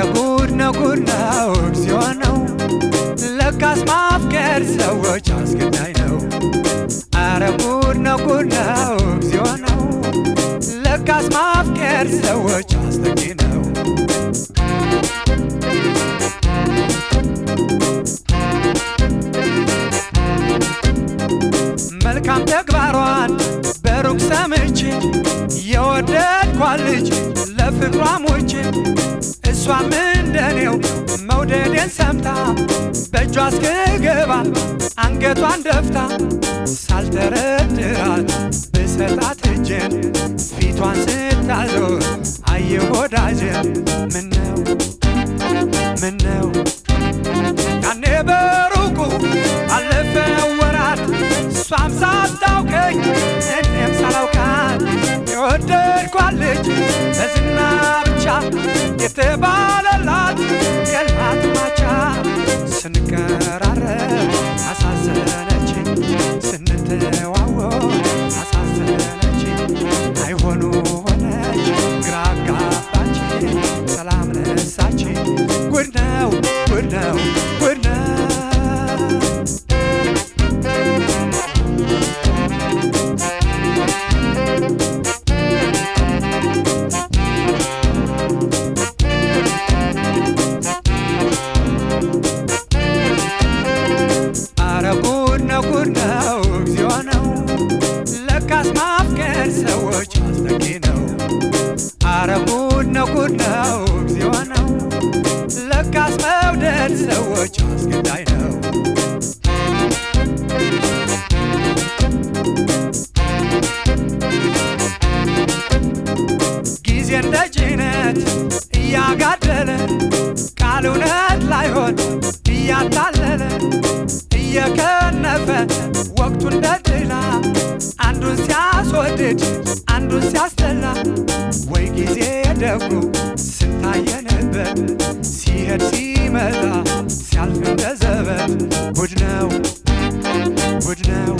ጉድ ነው ጉድ ነው እግዚኦ ነው ለካስ ማፍቀር ሰዎች አስገዳይ ነው። አረ ጉድ ነው ጉድ ነው እግዚኦ ነው ለካስ ማፍቀር ሰዎች አስጠቂ ነው። መልካም ተግባሯን በሩቅ ሰምቼ የወደድኳት ልጅ ለፍቅሯ ሞቼ እሷም እንደኔው መውደዴን ሰምታ በእጇ እስክገባ አንገቷን ደፍታ ሳልተረድራት ብሰጣት እጄን ፊቷን ስታዞር አየሁ ወዳጄን ምነው ምነው ያኔ በሩቁ አለፈ ወራት እሷም ሳታውቀኝ እኔም ሳላውቃት የወደድኳት ልጅ በዝና ብቻ የተባለላት የላት ማቻ ስንቀራረብ አሳዘነችኝ ስንተዋወቅ አሳዘነችኝ አይሆኑ ሆነች ግራ አጋባችኝ ሰላም ነሳችኝ ጉድ ነው ጉድ ነው ጉድ ነው አረ ጉድ ነው ጉድ ነው እግዚኦ ነው ለካስ ማፍቀር ሰዎች አስጠቂ ነው። አረ ጉድ ነው ጉድ ነው እግዚኦ ነው ለካስ መውደድ ሰዎች አስገዳይ ነው። ጊዜ እንደ ጭነት እያጋደለ ቃል እውነት ላይሆን እያታለለ እየከነፈ ወቅቱ እንደ ጥላ አንዱን ሲያስወድድ አንዱን ሲያስጠላ ወይ ጊዜ ደጉ ስንታየንበት ሲሄድ ሲመጣ ሲያልፍ እንደ ዘበት ጉድ ነው ጉድ ነው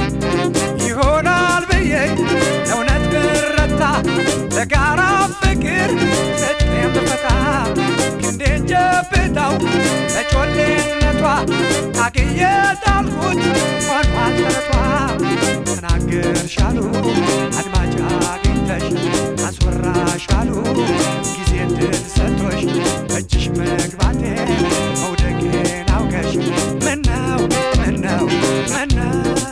ይሆናል ብዬ ለእውነት ብረታ ለጋራ ፍቅር ፍቅሬን ብፈታ ክንዴን ጨብጠው ለጮሌነቷ ታግዬ ጣልኩት ሆኗል ተረቷ ተናገርሻሉ አድማጭ አግኝተሽ አስወራሻሉ ጊዜ እድል ሰጥቶሽ እጅሽ መግባቴ መውደቄን አውቀሽ ምነው ምነው ምነው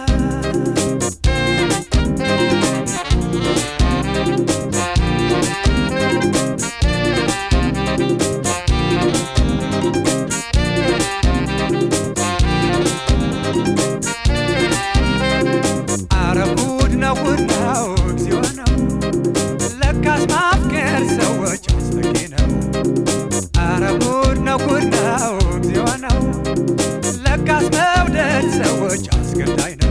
አረ ጉድ ነው ጉድ ነው እግዚኦ ነው ለካስ ማፍቀር ሰዎች አስጠቂ ነው። አረ ጉድ ነው ጉድ ነው እግዚኦ ነው ለካስ መውደድ ሰዎች አስገዳይ ነው።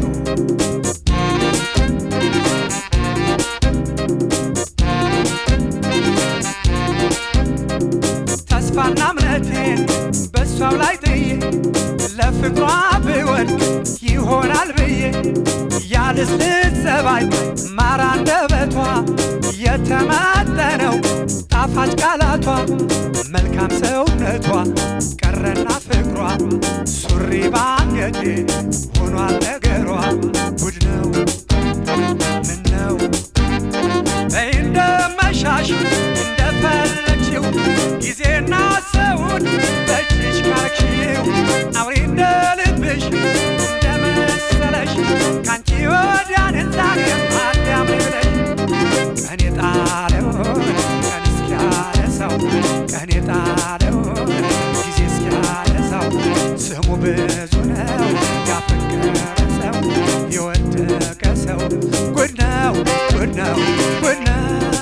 ተስፋና እምነቴን በእሷው ላይ ጥዬ ለፍቅሯ ብወድቅ ይሆናል ብዬ ያልስልት ጸባይ ማር አንደበቷ የተመጠነው ጣፋጭ ቃላቷ መልካም ሰውነቷ ቀረና ፍቅሯ ሱሪ ባንገቴ ሆኗል ነገሯ ጉድ ነው ምን ነው በይ እንደመሻሽ እንደፈለግሽው ጊዜና ሰውን በእጅሽ ካረግሽው አውሪ እንደ ልብሽ እንደመሰለሽ ካንቺ ወዲያን ዛሬ አዳም ብለሽ ቀን የጣለውን ቀን እስኪያለ ሰው ቀን የጣለውን ጊዜ እስኪያለ ሰው ስሙ ብዙ ነው ያፈቀረ ሰው የወደቀ ሰው ጉድ ነው ጉድ ነው ጉድ ነው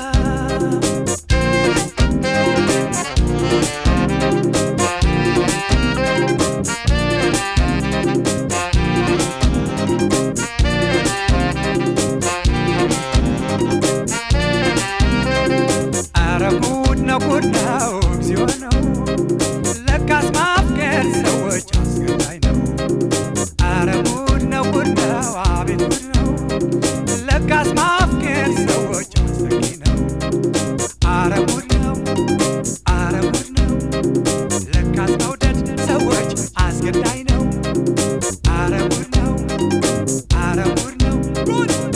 አረ ጉድ ነው ጉድ ነው እግዚኦ ነው ለካስ ማፍቀር ሰዎች አስገዳይ ነው። አረ ጉድ ነው ጉድ ነው አቤት ጉድ ነው ለካስ ማፍቀር ሰዎች ጉድ